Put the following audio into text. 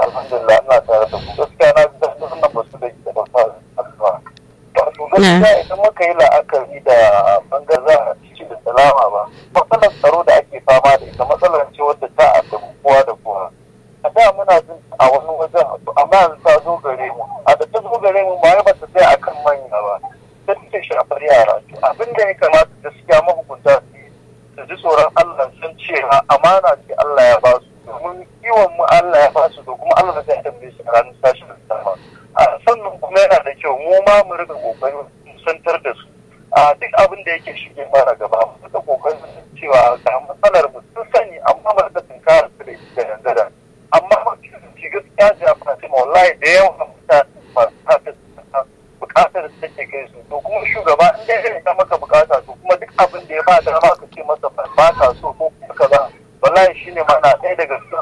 alhamdulillah ina tare da ku gaskiya na ji daɗin wannan basu da ke da fara addu'a wato gaskiya idan muka yi la'akari da bangar za a ci da salama ba matsalar tsaro da ake fama da ita matsalar ce wadda ta addabi kowa da kowa a da muna jin a wani wajen amma yanzu ta zo gare mu a da ta zo gare mu ba ba ta tsaya akan manya ba ta take shafar yara to abin da ya kamata gaskiya mahukunta su su ji tsoron Allah sun cewa amana ce Allah ya ba su domin kiwon mu Allah ya ba su da kuma Allah zai tambaye shi a ranar tashi da sama a sannan kuma yana da kyau mu ma mu riga kokarin santar da su a duk abin da yake shige mana gaba mu riga kokarin cewa ga matsalar mu sun sani amma mu riga tunkara su da ita yanzu da amma mafi gaskiya ji a fatima wallahi da yawan mutane masu haka bukatar da take kai su to kuma shugaba in dai zai ta maka bukata to kuma duk abin da ya ba da ma